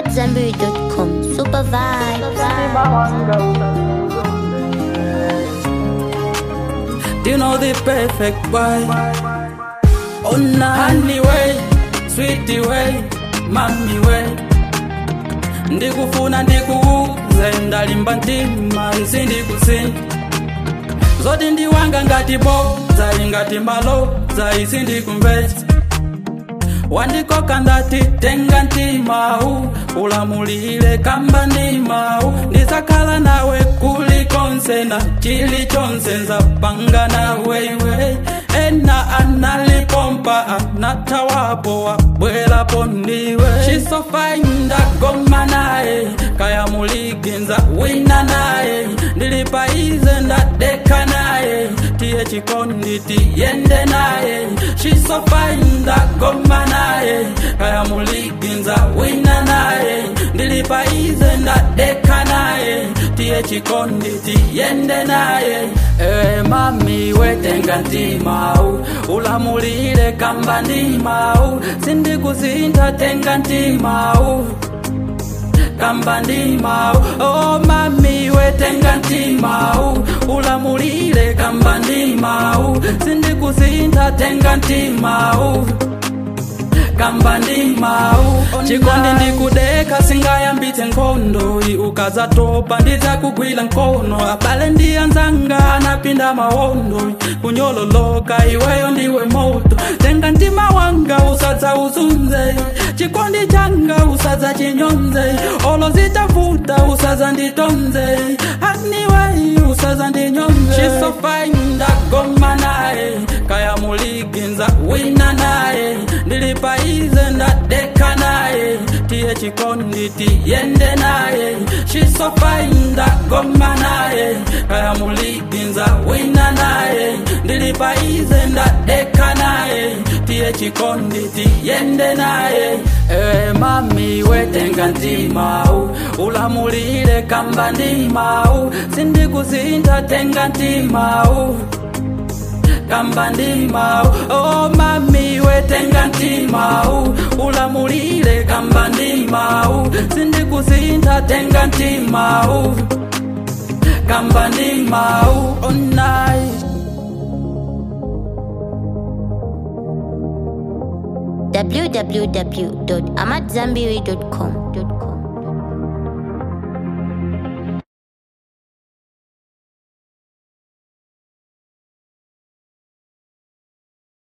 AmadZanbury.com. Super vibe. Do you know the perfect way? On a honey way, sweetie way, mommy way. Ndikufuna ndikuuze ndalimba ntima isi ndikusinda zoti ndiwanga ngati bodza ingati mbalodza isi ndikumvetsa wandikoka ndati tenga ntimawu ulamulile kamba ndimawu ndizakhala nawe kulikonse na chilichonse nzapanga nawe iwe ena analipompa anathawapo wabwerapo ndiwe shisofaindagoma naye kaya muliginza wina naye ndilipaize ndadeka naye tiye chikondi tiyende naye shisofaindagoma naye kaya muliginza wina naye ndilipaize ndadeka naye tiye chikondi tiyende naye ewe mami wetenga ntimau ulamulile kamba ndimau sindikusinta tenga ntimau kamba ndimau oh mami wetenga ntimau ulamulile kamba ndimau sindikusinta tenga ntimau kamba ndimau chikondi ndikudeka singayambitse nkhondo ukazatopa ndidzakugwira nkono abale ndiyanzanga anapinda mawondo kunyololoka iweyo ndiwe moto tenga mtima wanga usadza uzunze chikondi changa usadza chinyonze olo zitavuta usadza nditonze aniwei usadza ndinyonze shisofaindagoma naye kaya muliginza wina naye ndilipaize ndadeka naye tiye chikondi tiyende naye shisofaindagoma naye kaya muliginza wina naye ndilipaize ndadeka naye tiye chikondi tiyende naye ewe mami wetenga ntimau ulamulile kamba ndimau sindikusinta tenga ntimau kamba ndimau oh mami wetenga ntimau ulamulile kamba ndimau sindikusinta tenga ntimau kamba ndimau onai www.amadzanbury.com.